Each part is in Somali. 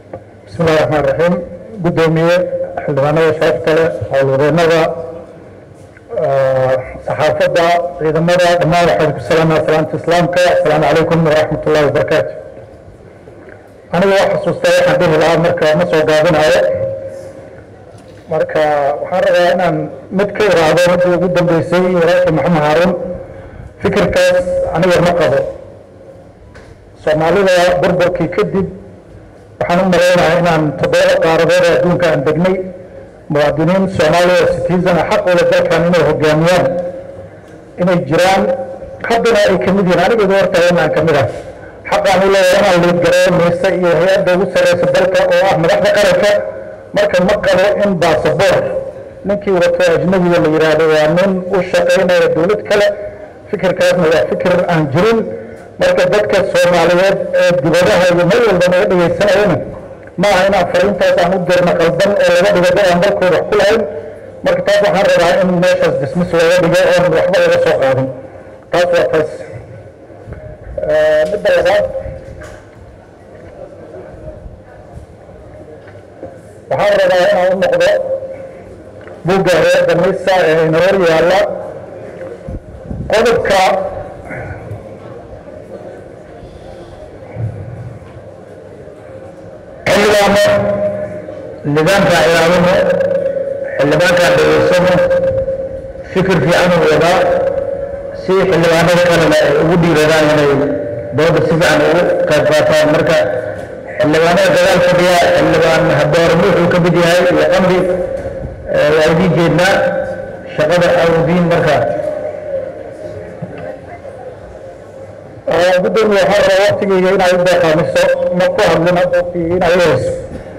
bismi illahi raxmaan raxiim guddoomiye xildhibaanada sharafta leh howlwadeennada saxaafadda ciidamada dhammaan waxaan ku salaamaya salaamta islaamka asalaamu calaykum waraxmat ullahi wabarakaatu aniga waa xasuustaa waxaan dhihi lahaa marka ma soo gaabinayo marka waxaan rabaa inaan mid ka iraahdo midii ugu dambeysay walaalkii maxamed haaruun fikirkaas aniga ma qabo soomaalida burburkii kadib waxaan u malaynayaa inaan toddoba qaaradood ee adduunka aan degnay muwaadiniin soomaaliya citizen xaq ula dalkan inay hogaamiyaan inay jiraan haddana ay kamid yihiin anigeedu horta inaan kamid ah xaqaan u leeyahay inaan liidgareeyo mise iyo hay-adda ugu sarreysa dalka oo ah madaxda qaranka marka ma qabo in baasaboor ninkii wato ajnabiga la yidhaahdo waa nin u shaqaynaya dowlad kale fikirkaasna waa fikir aan jirin marka dadka soomaaliyeed ee dibadaha iyo meel walba naga dhegaysanayana ma aha inaan fariintaas aan u dirno qaldan oo laga dhigo dad aan dalkooda wax ku lahayn marka taas waxaan rabaa in meeshaas dismis looga dhigo oon waxba laga soo qaadin taas waa taas midda labaad waxaan rabaa inaan u noqdo buugga hay-adda misa ee ina hor yaalla qodobka xildhibaano nidaamka ilaalino xildhibaankaa dhageysano fikir fiican u wadaa si xildhibaanada kalena ay ugu dhiiradaan inay dooda si fiican ugu qayb qaataan marka xildhibaanada dagaal fadhiya xildhibaan hadoormo wuxuu ka mid yahay iyo qamri waa idiin jeednaa shaqada awdiin marka gudoomiye waxaa rabaa waktigeyga inaad u deeqaamiso ma ku hadlina inaad u hayso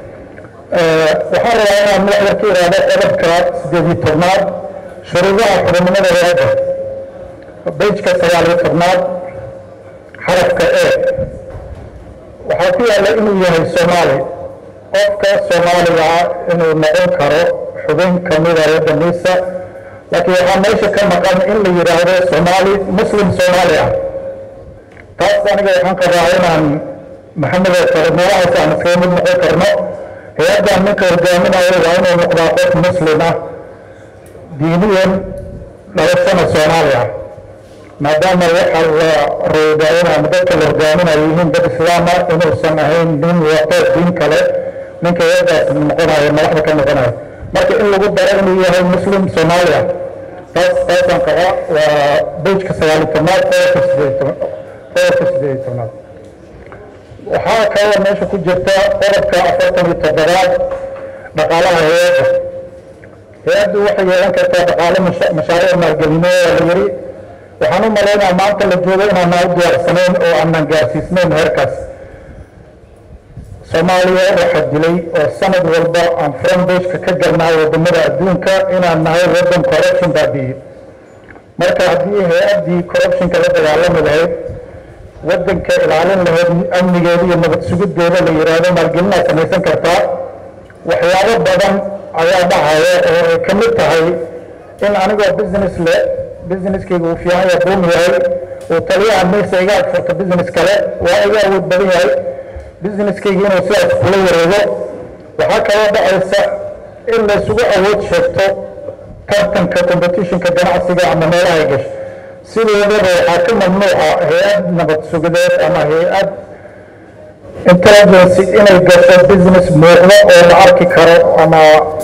waxaan rabaa inaan madax yar ka iraahdo qodobka sideed iyo tobnaad shuruudaha xubinimada hay-adda bejka sagaal iyo tobnaad xarafka e waxaa ku yaalla inuu yahay soomaali qofka soomaaliga ah inuu noqon karo xubin kamida hay-adda misa laakiin waxaa meesha ka maqan in la yidhaahdo soomaali muslim soomaali ah taas aniga waxaan qabaa inaan maxamed oo kale meelahaas aan iskaga mid noqon karno hay-addan ninka hogaaminayo waa inuu noqdaa qof muslim ah diiniyan dhalashana soomaali ah maadaama waxa la roogaayana ama dadka la hogaaminayo yihiin dad islaama inuusan ahayn nin wato diin kale ninka hay-addaas noqonayo madaxda ka noqonayo marka in lagu daro inuu yahay muslim soomaali ah taas taasaan qabaa waa bejka sagaali tobnaad qodobka sideed tobnaad qodobka sideed iyo tobnaad waxaa kaloo meesha ku jirta qodobka afartan iyo toddobaad dhaqaalaha hay-adda hay-addu waxay yeelan kartaa dhaqaale mashaariic maalgelineed la yiri waxaan u malaynaa maanta la joogo inaanaan u diyaarsanayn oo aanan gaarsiisnayn heerkaas soomaaliya waxaa dilay oo sanad walba aan frontbageka ka galnaa wadamada adduunka inaan nahay waddan corruption baabiye marka haddii hay-addii corruptionka la dagaalami lahayd waddanka ilaalin lahayd amnigeeda iyo nabad sugideeda la yidhaahdo maalgelinaad samaysan kartaa waxyaabo badan ayaa dhacaya oo ay ka mid tahay in anigoo business le businesskayga uu fiican yahay buum yahay uu taliyaha maysa iga agfurto business kale waa iga awood badan yahay businesskayga inuu sidaas kula wareego waxaa kaloo dhacaysa in la isugu awood sheegto tartanka competitionka ganacsiga ama meelaha ay gasho sideedaba waxaa ka mamnuuca hay-ad nabad sugideed ama hay-ad intelligency inay gasho business muuqdo oo la arki karo ama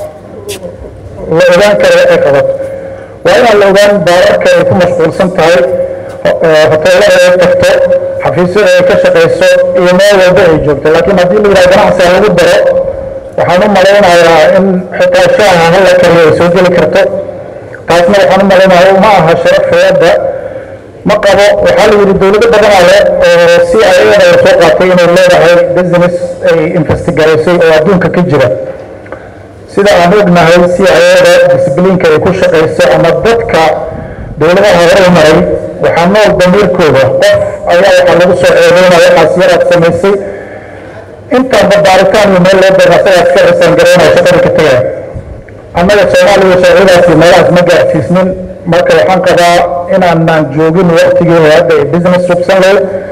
la ogaan karo ay qabato waa inaan la ogaan baararka ay ku mashquulsan tahay hoteelada ay tagto xafiisyada ay ka shaqayso iyo meel walba ay joogto laakiin haddii la yidhaha ganacsiga lagu daro waxaan u malaynayaa in xitaa shaaha hala kariyo ay soo geli karto taasna waxaan u malaynayaa ma aha sharaf hay-adda ma qabo waxaa la yidhi dowlado badanaa le oo si ayada la soo qaatay inay leedahay business ay investigaraysay oo adduunka ka jira sida aan ognahay si ayada disbliinka ay ku shaqayso ama dadka dowladaha horumaray waxaa nool damiirkooda qof ayaa waxaa lagu soo eedeynaya waxaas yaraad samaysay intaanba baaritaan iyo meel loo doono asagaas ka cisaan garaynaya shaqada ka tegaya annaga soomaaliya sharcidaasi meelahaas ma gaarsiisnin marka waxaan qabaa inaanaan joogin waktigii hay-adda ee business subsan leh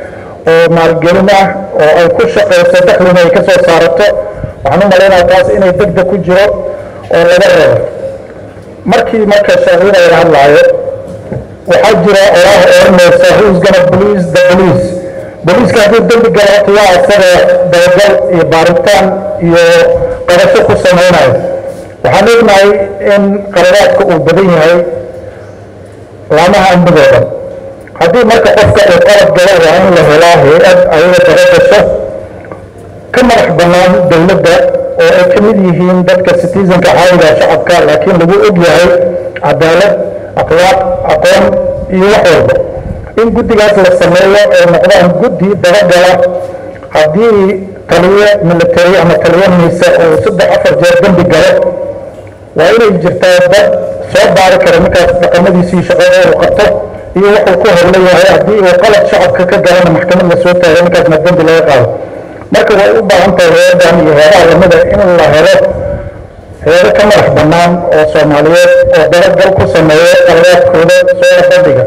oo maalgelin ah oo ay ku shaqayso daklina ay ka soo saarato waxaan u malaynaya taas inay degdeg ku jiro oo laga rabo markii marka sharciyada laga hadlaayo waxaa jira oraah oranaysa who's gonna police the police booliiska hadduu dembi galo horta waa isaga dabagal iyo baaritaan iyo qabasho ku samaynayo waxaan ognahay in qaladaadka uu badan yahay laamaha ambadooda haddii marka qofka uu qalad galo waa in la helaa hay-ad ayaga dabagasho ka madax bannaan dowladda oo ay ka mid yihiin dadka citizenka caadiga shacabka laakiin lagu og yahay cadaalad akhlaaq aqoon iyo wax walba in guddigaas la sameeyo ay noqdaan guddi dabagala haddii taliye military ama taliye miise uu saddex afar jeer dembi galo waa inay jirtaa dad soo baari kara ninkaas dhaqamadiisii shaqada uu qabto iyo wuxuu ku horla yahay haddii uu qalad shacabka ka galana maxkamad la soo taago ninkaasna dembi laga qaado marka way u baahan tahay hay-adan iyo heedaha lamida in la helo heedo ka madax bannaan oo soomaaliyeed oo dabagal ku sameeyo qaladaadkooda soo bandhiga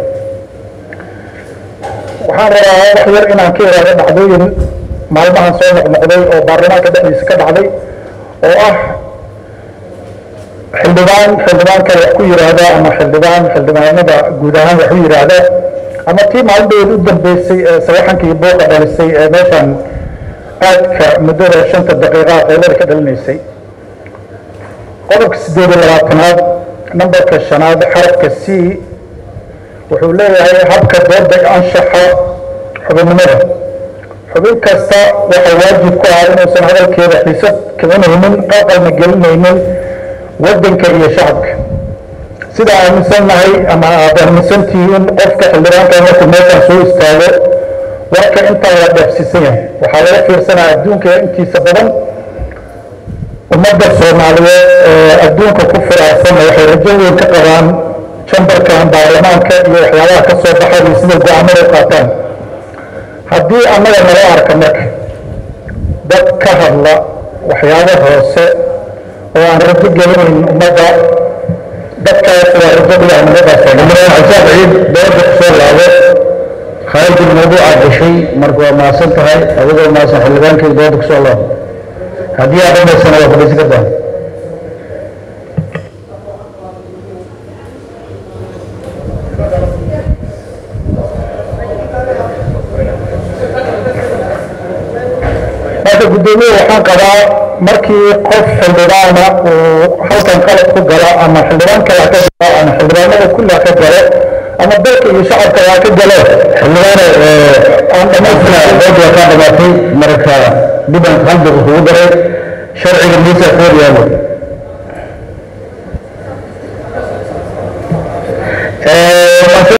waxaan rabaa wax yar inaan ka iraado dhacdooyin maalmahan soo noqnoqday oo baarlamaanka dhexdiisa ka dhacday oo ah xildhibaan xildhibaanka wax ku yidhaahda ama xildhibaan xildhibaanada guud ahaan wax u yidhaahda ama tii maalindheed u dambeysay ee sawaxankii booqa dhalisay ee meeshan aadka muddada shanta daqiiqaa qaylada ka dhalinaysay qodobka siddeed iyo labaatanaad nambarka shanaad xarafka c wuxuu leeyahay habka dooda anshaxa xubinnimada xubin kasta waxaa waajib ku ah inuusan hadalkeeda xiisad kicinaynin qalqalna gelinaynin waddanka iyo shacabka sida aaminsannahay ama aad aaminsan tihiin qofka xildhibaanka markuu meeshan soo istaago warka intaa la dheefsiisan yahay waxaa laga fiirsanaya adduunka intiisa badan ummadda soomaaliyeed ee adduunka ku firaarsan waxay rajo weyn ka qabaan jambarkan baarlamaanka iyo waxyaabaha ka soo baxay iyo sida go-aamada u qaataan haddii annaga nala arka marka dad ka hadla waxyaabo hoose oo aan rajo gelinayn ummadda dadkaas waa rajo dhigaa nimadaas xasaab ciid dooda kusoo laabo khaalid mawduuca gashay marka waa mahadsan tahay adigoo mahadsan xildhibaankii dooda kusoo laabo haddii aad dhamaysana waa fadhiisan kartaa marka guddoomiye waxaan qabaa markii qof xildhibaana uu halkan qalad ku galo ama xildhibaan kale ha ka galo ama xildhibaanada kulli ha ka galo ama dalka iyo shacabka ha ka galo xildhibaane aan dhamaystina dooda waa kaa dhamaatay marka dhiban qalbiga kugu daray sharciga miisa koor yaalo